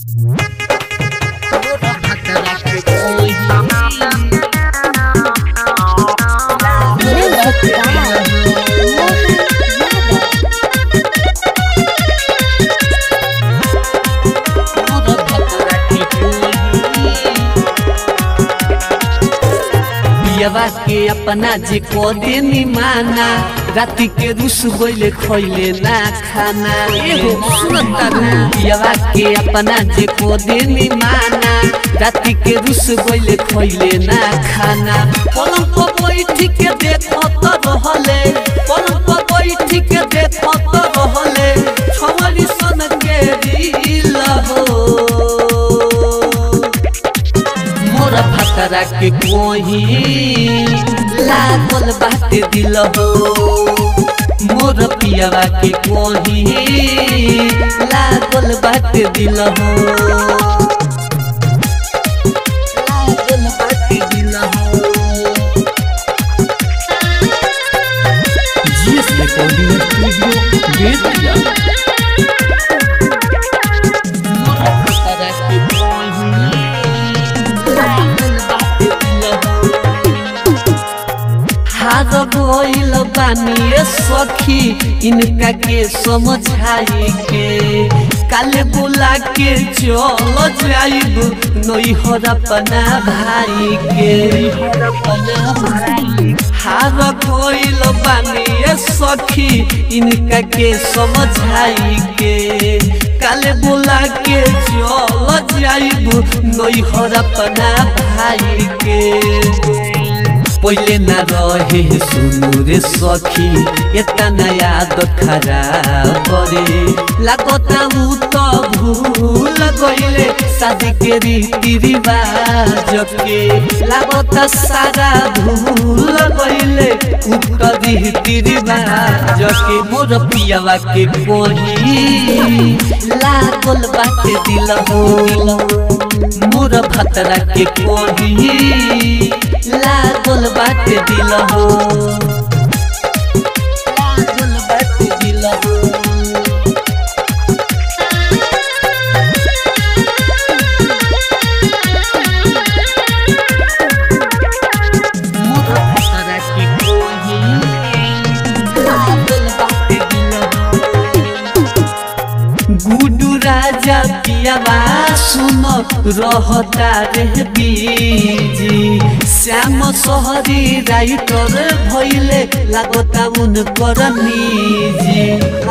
पियवा के अपना जे को देनी माना राति के रुस गोइले खोइले ना खाना एगो सुनता पियवा के अपना जे को देनी माना राति के रुस गोइले खोइले ना खाना पलंग पर बैठ के देखत रहले पलंग पर बैठ के देखत रहले छवरी सन के दिल हो मोर भतरा के कोही लागल बाटे दिल हो मोर पियावा के कोही लागल बाटे दिल हो लागल बाटे दिल हो जीएस रिकॉर्डिंग स्टूडियो बेतिया मोर भतरा के कोही लागल बाटे दिल हो हार गइल बानी सखी इनका के समझाई के काले बोला के चल जाइब नैहर अपना भाई के हार गइल बानी सखी इनका के समझाई के काले बोला के चल जाइब नैहर अपना भाई के पहिले न रहे सुनु रे सखी एतना आदत खराब करे लागता उ त भूल गइले शादी के रीति रिवाज के लागता सारा भूल गइले उ त रीति रिवाज के मोर पियावा के कोही लागल बाटे दिल हो मोर भतरा के कोही लागल बाटे दिल हो लागल बाटे दिल हो मोर भतरा के कोही लागल बाटे दिल हो गुडू राजा पियावा सुन रहता रे बीजी श्याम सहरी राइटर भइले लागता उनकर निजी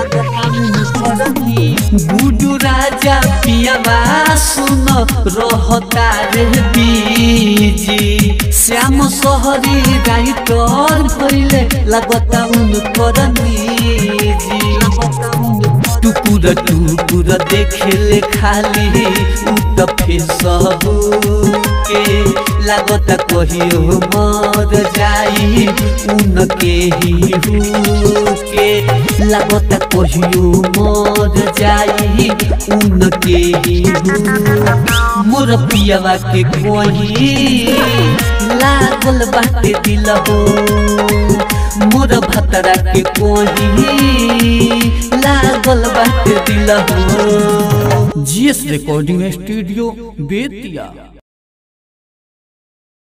गुडू राजा पियावा सुन रहता रे बीजी श्याम सहरी राइटर भइले लागता उनकर निजी टुकुर टुकुर देखेले खाली उत फेसबु के लागत कहियो मर जाई उनके ही के लागत कहियो मर जाई उनके ही मोर पियावा के कोही लागल बाटे दिल हो मोर भतरा के कोही लागल बाटे दिल हो जीएस रिकॉर्डिंग स्टूडियो बेतिया